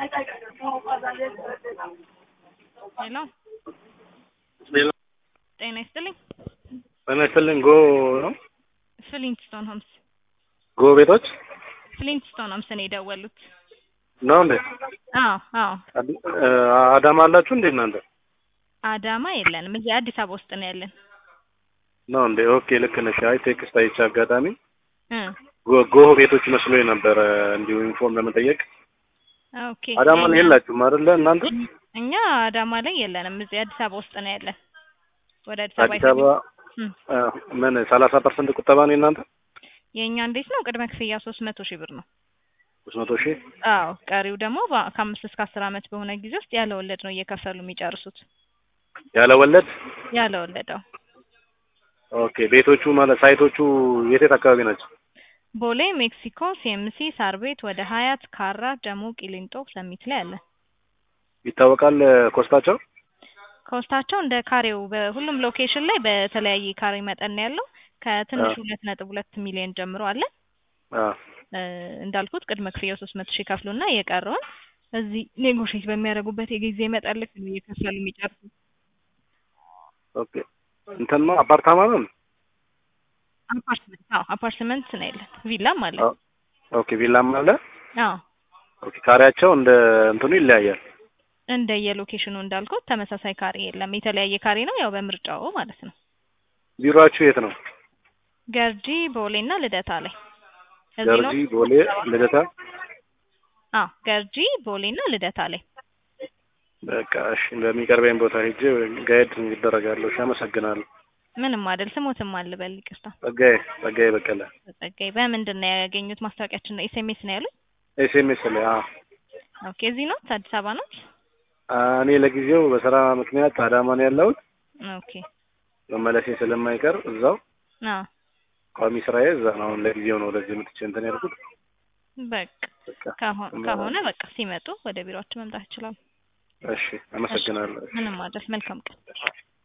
ሄሎ ሌላ ጤና ይስጥልኝ። በመስልኝ ጎ ነው ፍሊንትስቶን ሆምስ ጎ ቤቶች ፍሊንትስቶን ሆምስ ነው የደወሉት። ነው እንዴ? አዎ አዎ አዲ- እ፣ አዳማ አላችሁ እንዴ እናንተ? አዳማ የለንም፣ እዚህ አዲስ አበባ ውስጥ ነው ያለን። ነው እንዴ? ኦኬ ልክ ነሽ። አይ ቴክስት አይቼ አጋጣሚ እ ጎ- ጎህ ቤቶች መስሎኝ ነበረ እንዲሁ ኢንፎርም ለመጠየቅ። ኦኬ አዳማ ላይ እኛ- የላችሁም አይደለ እናንተ? እኛ አዳማ ላይ የለንም፣ እዚህ አዲስ አበባ ውስጥ ነው ያለን። ወደ አዲስ አበባ አዲስ አበባ እም። እ፣ ምን ሰላሳ ፐርሰንት ቁጠባ ነው እናንተ? የእኛ እንዴት ነው? ቅድመ ክፍያ ሶስት መቶ ሺህ ብር ነው። ሶስት መቶ ሺህ አዎ ቀሪው ደግሞ በ- ከአምስት እስከ አስር ዓመት በሆነ ጊዜ ውስጥ ያለ ወለድ ነው እየከፈሉ የሚጨርሱት። ያለ ወለድ። ያለ ወለደው ኦኬ ቤቶቹ ማለት ሳይቶቹ የት የት አካባቢ ናቸው? ቦሌ፣ ሜክሲኮ፣ ሲኤምሲ፣ ሳር ቤት፣ ወደ ሀያት፣ ካራ፣ ጀሞ፣ ቂሊንጦ፣ ሰሚት ላይ አለ። ይታወቃል ኮስታቸው? ኮስታቸው እንደ ካሬው በሁሉም ሎኬሽን ላይ በተለያየ ካሬ መጠን ነው ያለው። ከትንሹ አዎ። ሁለት ነጥብ ሁለት ሚሊዮን ጀምሮ አለ። አዎ እ፣ እንዳልኩት ቅድመ ክፍያው ሶስት መቶ ሺህ ይከፍሉና የቀረውን እዚህ ኔጎሽት በሚያደርጉበት የጊዜ መጠን ልክ ነው እየከፈሉ የሚጨርሱት። ኦኬ እንትን ነው አፓርታማ ነው? አፓርትመንት አዎ አፓርትመንት ነው ያለን። ቪላም አለ። አዎ። ኦኬ ቪላም አለ። አዎ ኦኬ ካሬያቸው እንደ እንትኑ ይለያያል። እንደ የሎኬሽኑ እንዳልኩት ተመሳሳይ ካሬ የለም። የተለያየ ካሬ ነው ያው በምርጫው ማለት ነው። ቢሮአችሁ የት ነው? ገርጂ ቦሌና ልደታ ላይ እዚህ ነው። ገርጂ፣ ቦሌ፣ ልደታ። አዎ ገርጂ ቦሌና ልደታ ላይ በቃ እሺ፣ በሚቀርበኝ ቦታ ሄጄ ጋይድ ይደረጋለሁ። እሺ፣ አመሰግናለሁ። ምንም አይደል። ስሞትም አልበል ይቅርታ። ጸጋዬ ጸጋዬ በቀለ ጸጋይ በምንድን ነው ያገኙት? ማስታወቂያችን ነው ኤስኤምኤስ ነው ያሉት? ኤስኤምኤስ ላይ አዎ። ኦኬ እዚህ ነው አዲስ አበባ ነው። እኔ ለጊዜው በስራ ምክንያት አዳማ ነው ያለሁት። ኦኬ መመለሴ ስለማይቀር እዛው አዎ ቋሚ ስራዬ እዛ ነው። አሁን ለጊዜው ነው ወደዚህ መጥቼ እንትን ያልኩት። በቃ በቃ ከሆ- ከሆነ በቃ ሲመጡ ወደ ቢሮአችን መምጣት ይችላሉ። እሺ፣ አመሰግናለሁ። ምንም አይደል። መልካም ቀን